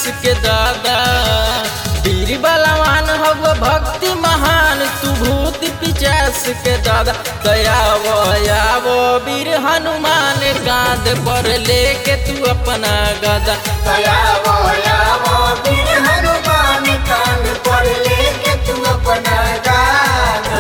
के दादा वीर बलवान हव भक्ति महान तू भूत पिचास के दादा दयावो यावो वीर हनुमान गाद पर लेके तू अपना गदा दयावो यावो वीर हनुमान कांध पर लेके तू अपना गाना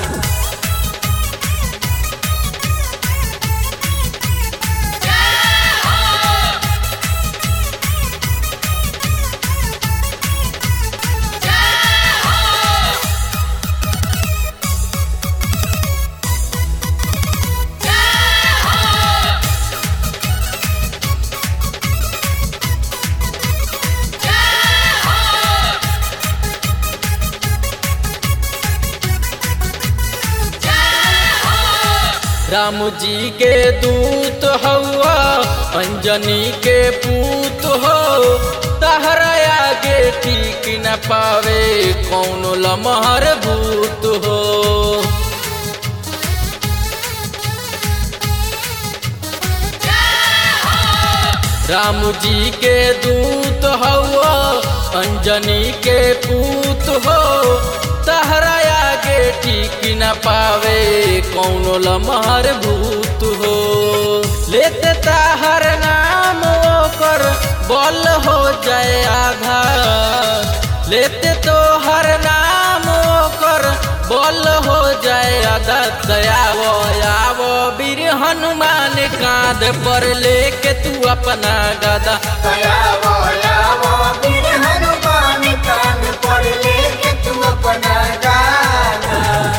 राम जी के दूत हवा अंजनी के पूत हो तहरा आगे ठीक न पावे कौन लमहर भूत हो राम जी के दूत हवा अंजनी के पूत हो तहरा आगे ठीक न पावे कौन लमहर भूत हो लेते ताहर नाम ओकर बल हो जाए आधा लेते तो हर नाम ओकर बल हो जाए आधा दयावो यावो वीर हनुमान कांध पर लेके तू अपना गदा दयावो यावो वीर हनुमान कांध पर लेके तू अपना गाना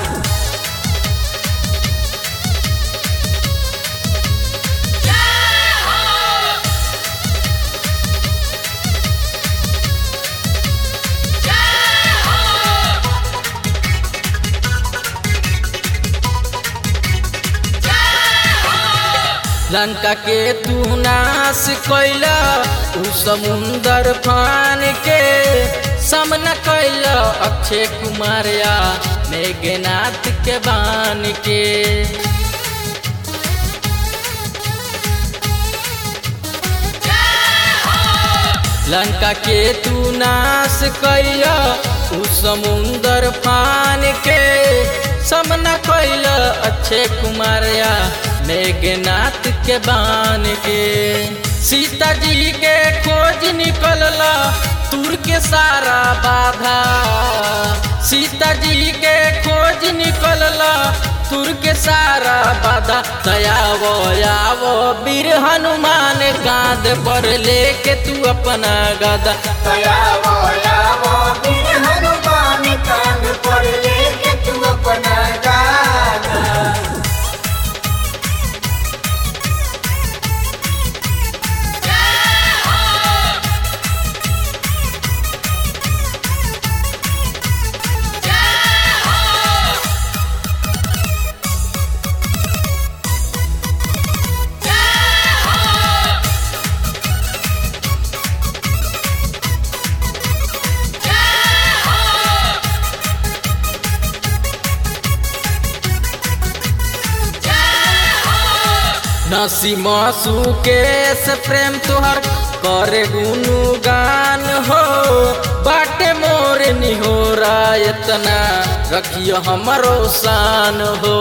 लंका के तू नाश कैला उ समुंदर फान के सामना कैला अक्षय कुमार या मेघनाथ के बान के लंका के तू नाश कैला उ समुंदर फान के सामना कैला अक्षय कुमार या मेघनाथ के बान के सीता जी के खोज निकलला तुर के सारा बाधा सीता जी के खोज निकलला तुर के सारा बाधा दयावो यावो वीर हनुमान गाद पर लेके तू अपना गदा दयावो यावो वीर हनुमान कांध पर लेके तू अपना गाना नसी मासू के से प्रेम तुहर करे गुनु गान हो बाटे मोर निहोरा इतना रखियो हमरो शान हो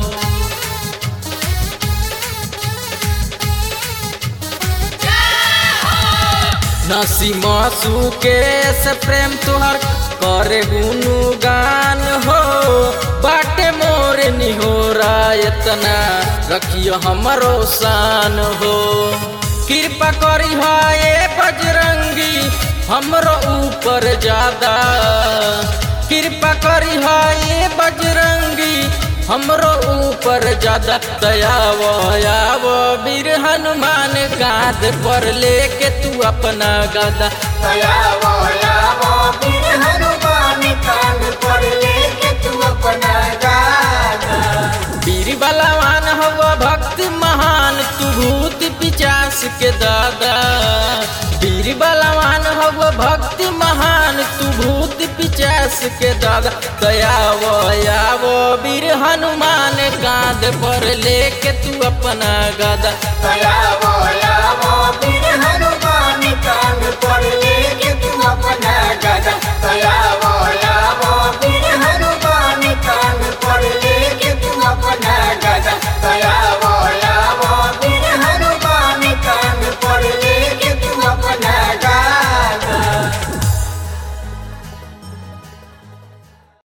नसी मासू के से प्रेम तुहर करे गुनु गान हो बाटे मोर निहोरा इतना रखियो हमरो शान हो कृपा करी हाय बजरंगी हमरो ऊपर ज्यादा कृपा करी हाय बजरंगी हमरो ऊपर ज्यादा दयावो यावो वीर हनुमान गाद पर लेके तू अपना गदा दयावो यावो वीर हनुमान कांध पर लेके तू अपना गाना वीर बलवान हव भक्ति महान तू भूत पिचास के दादा वीर बलवान हव भक्ति महान तू भूत पिचास के दादा दयावो यावो वीर हनुमान कांध पर लेके तू अपना गदा दयावो यावो वीर हनुमान कांध पर लेके